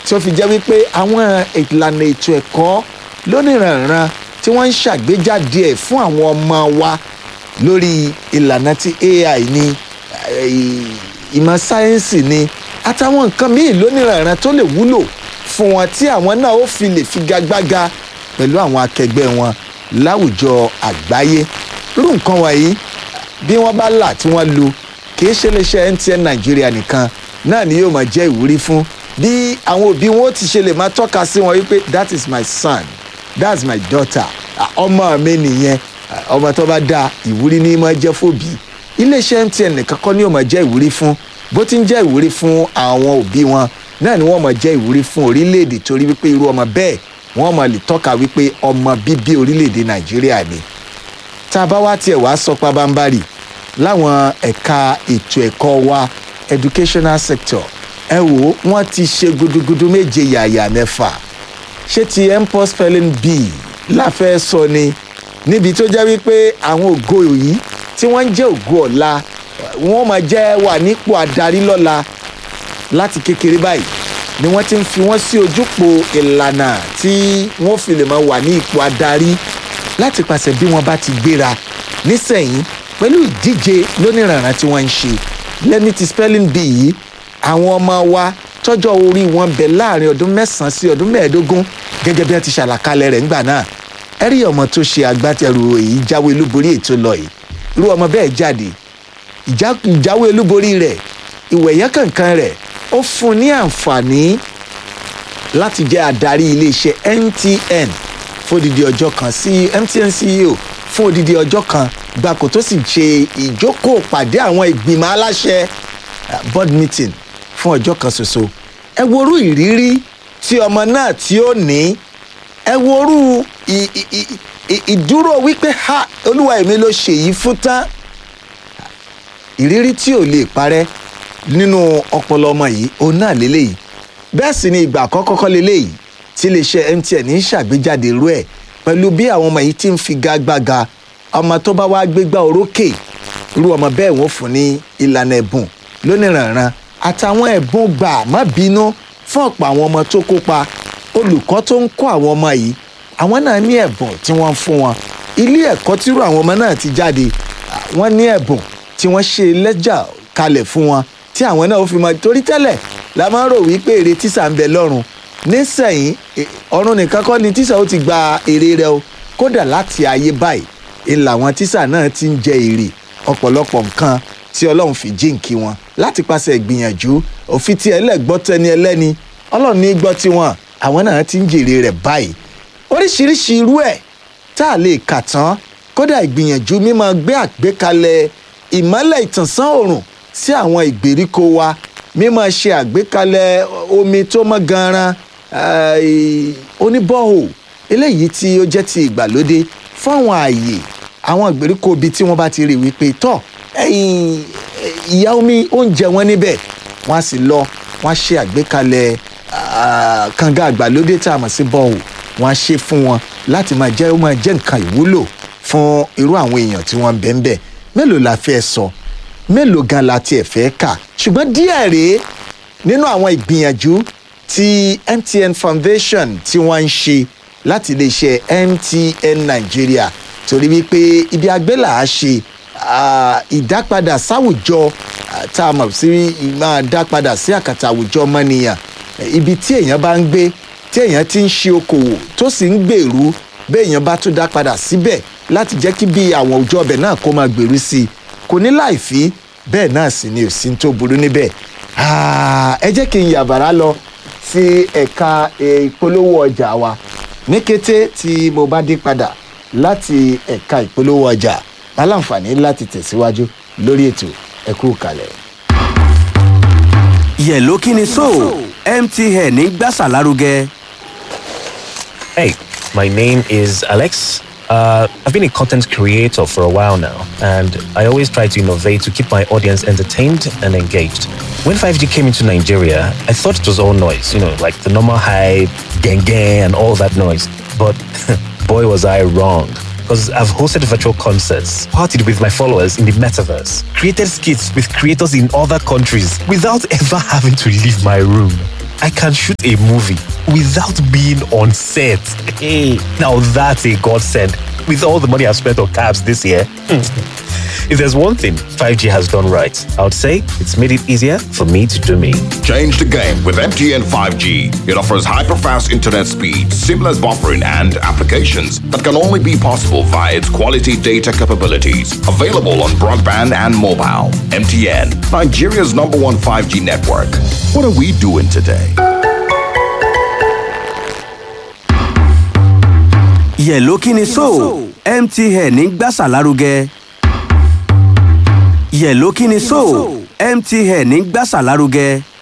tí ó fi jẹ́ wípé àwọn ìlànà ètò ẹ̀kọ́ lóníranran tí wọ́n ń ṣàgbéjáde ẹ̀ fún àwọn ọmọ wa lórí ìlànà tí ai ní eh, ìmọ̀ sáyẹ́ǹsì ni àtàwọn nǹkan míì lóníranran tó lè wúlò fún wọn tí àwọn náà ó fi lè figagbága pẹ̀lú àwọn akẹgbẹ́ wọn láwùjọ àgbáyé irú nǹkan wọ̀nyí bí wọ́n bá là tí wọ́n lu kì í ṣe iléeṣẹ́ mtn nàìjíríà nìkan náà ni yóò máa jẹ́ ìwúrí fún bí àwọn òbí wọn ó ti ṣe lè máa tọ́ka sí wọn wípé that is my son that's my daughter Ah, ọmọ mi nìyẹn Ah, ọmọ tó bá dáa ìwúrí ní máa jẹ́ fòbí iléeṣẹ́ mtn nìkan kọ́ ni yóò máa jẹ́ ìwúrí fún bó ti ń jẹ́ ìwúrí fún àwọn òbí wọn náà ni wọ́n máa jẹ́ ìwúrí fún orílẹ̀-èdè torí wípé irú ọmọ bẹ́ẹ̀ wọ́n máa lè tọ́ka wípé ọmọ bíbí orílẹ̀-èdè nàìjíríà ni tá a bá wá tiẹ̀ wá sọ pabambarì láwọn ẹ̀ka ètò ẹ̀kọ́ wa educational sector ẹ wò ó wọ́n ti ṣe gudugudu méje yàyà mẹ́fà ṣé ti mpox spelling bee láfẹ́ sọ ni níbi tó jẹ́ wípé àwọn ògo yìí tí wọ́n ń jẹ́ ògo ọ̀la wọ́n máa jẹ́ wà nípò adarí lọ́la láti kékeré báyìí ni wọ́n ti ń fi wọ́n sí ojúpò ìlànà tí wọ́n fi lè máa wà ní ipò adarí láti pàṣẹ bí wọ́n bá ti gbéra nísẹ̀yìn pẹ̀lú ìdíje lóníranran tí wọ́n ń ṣe lẹ́ni ti spelling bee yìí àwọn ọmọ wa tọ́jọ́ orí wọn bẹ̀ láàrin ọdún mẹ́sàn-án sí ọdún mẹ́ẹ̀ẹ́dógún gẹ́gẹ́ bí wọ́n ti ṣàlàkalẹ̀ rẹ̀ ńgbà náà ẹ rí ọmọ tó ṣe agbátẹrù èyí jáwé olúborí ètò lọ yìí irú ọmọ bẹ́ẹ̀ jáde ìjà- ìjáwé olúborí rẹ̀ ìwẹ̀yẹ́ kankan rẹ̀ ó fún un ní àǹfààní láti jẹ́ adarí iléeṣẹ́ mtn fún odidi ọjọ́ kan sí mtn ceo fún odidi ọjọ́ kan gbàkó tó sì ṣe ìjókòó pàdé àwọn ìgbìmọ̀ aláṣẹ uh, board meeting fún ọjọ́ kan ṣoṣo ẹ worú ìrírí tí ọmọ náà tí ó ní ẹ worú ì- ì- ì- ì- ìdúró wípé ha olúwa èmi ló ṣèyí fún tán ìrírí tí ò lè parẹ́ nínú ọpọlọ ọmọ yìí òun náà lélẹ́yìí bẹ́ẹ̀ sì ni ìgbà àkọ́kọ́ kọ́ lélẹ́yìí tí iléeṣẹ́ mtn ń ṣàgbéjáde irú ẹ̀ pẹ̀lú bí àwọn ọmọ yìí ti ń figagbága ọmọ tó bá wá gbégbá orókè irú ọmọ bẹ́ẹ̀ wọ́n fún ní ìlànà ẹ̀bùn lóníranran àtàwọn ẹ̀bùn gbà má bínú fún ọ̀pọ̀ àwọn ọmọ tó kópa olùkọ́ tó ń kọ́ àwọn ọmọ yìí àwọn náà ní ẹ̀bùn tí wọ́n ń fún wọn ilé ẹ̀kọ́ tírú àwọn ọmọ náà ti jáde à, wọ́n ní ẹ̀bùn tí wọ́n ṣe lẹ́jà kalẹ̀ fún wọn tí àwọn náà ó fi mọ torí tẹ́lẹ̀ la máa ń rò wípé èrè tíṣà ń bẹ lọ́rùn nísẹ̀yìn e- ọ̀run nìkan kọ́ ni tíṣà ó ti gba èrè rẹ o kódà láti ayé báyìí ń làwọn tíṣà náà ti ń jẹ èrè ọ̀pọ̀lọpọ̀ nǹkan tí ọlọ́run fi jíǹkí wọn láti pàṣẹ ìgbìyànjú òfin tí ẹlẹ́gbọ́ tẹni ẹlẹ́ni ọlọ́run ní gbọ́ tiwọn àwọn náà ti ń jèrè rẹ̀ báyìí oríṣiríṣi irú ẹ̀ tá a lè kà tán kódà ìgbìyànjú mímọ gbé àgbékalẹ̀ ìmọ́lẹ̀ ìtànsán òòrùn sí àwọn ìgbèríko wa mímọ ṣe àgbékalẹ̀ omi tó mọ́ ganan oníbọ̀hò eléyìí tí ó jẹ́ ti ìgbàlódé fún àwọn ààyè àwọn ìgbèríko ibi tí wọ́n bá ti rí wípé tọ́ ẹ̀yìn ìyá omi oúnjẹ wọn níbẹ̀ wọ́n á sì lọ wọ́n á ṣe àgbékalẹ̀ ah, kànga àgbàlódé tá a mọ̀ sí bọ́ọ̀hù wọ́n á ṣe fún wọn láti máa jẹ́ ó máa jẹ́ nǹkan ìwúlò fún irú àwọn èèyàn tí wọ́n ń bẹ ń bẹ̀ mélòó la fẹ́ sọ mélòó gan la tiẹ̀ fẹ́ kà ṣùgbọ́n díẹ̀ rèé nínú àwọn ìgbìyànjú tí mtn foundation tí wọ́n ń ṣe láti iléeṣẹ́ mtn nigeria torí wípé ibi agbélà á ṣe ah, ìdápadà sáwùjọ ah, tá a mọ̀ sí máa dápadà sí àkàtà àwùjọ ọmọnìyàn Eh, ibi tí èèyàn bá ń gbé tí èèyàn ti ń ṣe okòwò tó sì ń gbèrú bẹ́ẹ̀ èèyàn bá tún dá padà síbẹ̀ láti jẹ́ kí bí àwọn òjò ọbẹ̀ náà kó máa gbèrú sí i kò ní láì fi bẹ́ẹ̀ náà sì ni òsín tó burú níbẹ̀ Ah, ẹ jẹ́ kí n yàbàrá lọ sí ẹ̀ka eh, ìpolówó ọjà wa ní kété tí mo bá dé padà láti ẹ̀ka ìpolówó ọjà aláǹfààní láti tẹ̀síwájú lórí ètò ẹ̀kú kalẹ̀. yẹ̀ló kí ni so mtn ń gbàsà lárugẹ. Hey, my name is Alex. Uh, I've been a content creator for a while now, and I always try to innovate to keep my audience entertained and engaged. When 5G came into Nigeria, I thought it was all noise, you know, like the normal hype, gang gang, and all that noise. But boy, was I wrong. Because I've hosted virtual concerts, partied with my followers in the metaverse, created skits with creators in other countries without ever having to leave my room. I can shoot a movie without being on set. Hey, now that's a godsend. With all the money I've spent on cabs this year. if there's one thing 5G has done right, I would say it's made it easier for me to do me. Change the game with MTN 5G. It offers hyper-fast internet speed, seamless buffering, and applications that can only be possible via its quality data capabilities. Available on broadband and mobile. MTN, Nigeria's number one 5G network. What are we doing today? yẹ̀ló kí ni so mtn ń gbàsà lárugẹ. yẹ̀ló kí ni so mtn ń gbàsà lárugẹ.